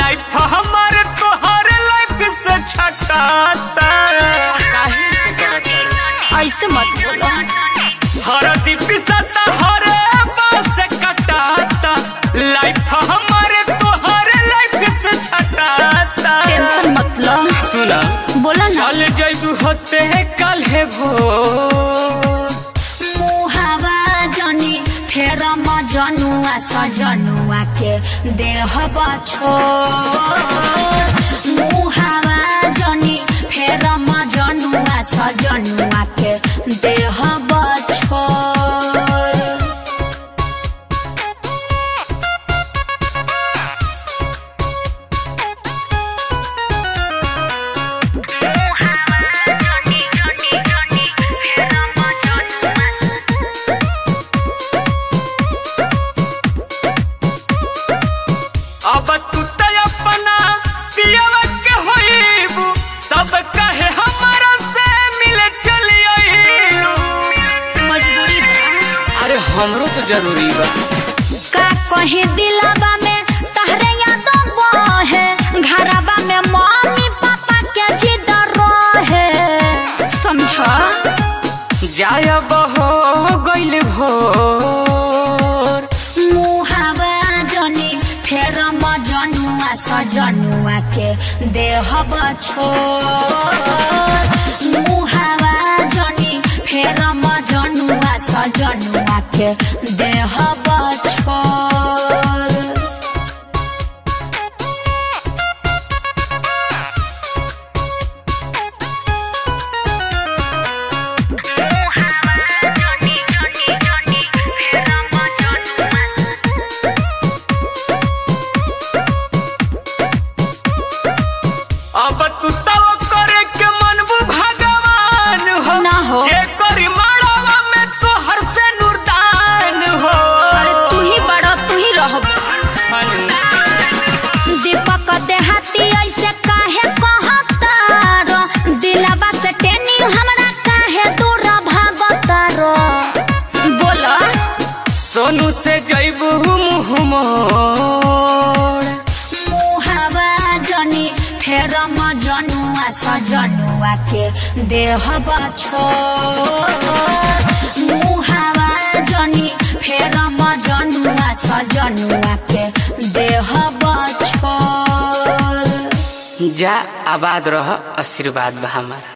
Life हमारे तोहर life से छटाता काहे से करत हड़े ऐसे मत बोलो हर दिपिसता हर बास कटाता लाइफ हमारे तोहर लाइफ से छटाता टेंशन मत लो सुना बोला ना चल जैबू होते कल है भोर मुहावा जनी फेर म जनुआ सजनुआ के देह बछो मुहावा जनी फेर म जनुआ सजनुआ के देह बछो अब तू तो अपना पियवा के होइबू तब कहे हमारा से मिले चली आइलू मजबूरी बा अरे हमरो तो जरूरी बा का कहे दिलाबा में तहरे याद बहे घरबा में मम्मी पापा के जिद रहे समझ जायब हो गइल भोर मुहावा जनी फेर म जनुआ सजनुआ के देह बछो मुहावा जनी फेर म जनुआ सजनुआ के देह बछो अब तू तो करे के मनबू भगवान हो ना हो। जे करी माड़वा में तो हर से नुरदान हो अरे तू ही बड़ा तू ही रह दीपक देहाती ऐसे काहे कहतारो दिलबा से टेनी हमरा काहे दूर भागतारो बोला सोनू से जैबू मुँह मोड़ मुहावा जनी फेर म जनुआ सजनुआ के देह बछो मुहावा जनी फेर म जनुआ सजनुआ के देह बछो जा आबाद रह आशीर्वाद बा हमारा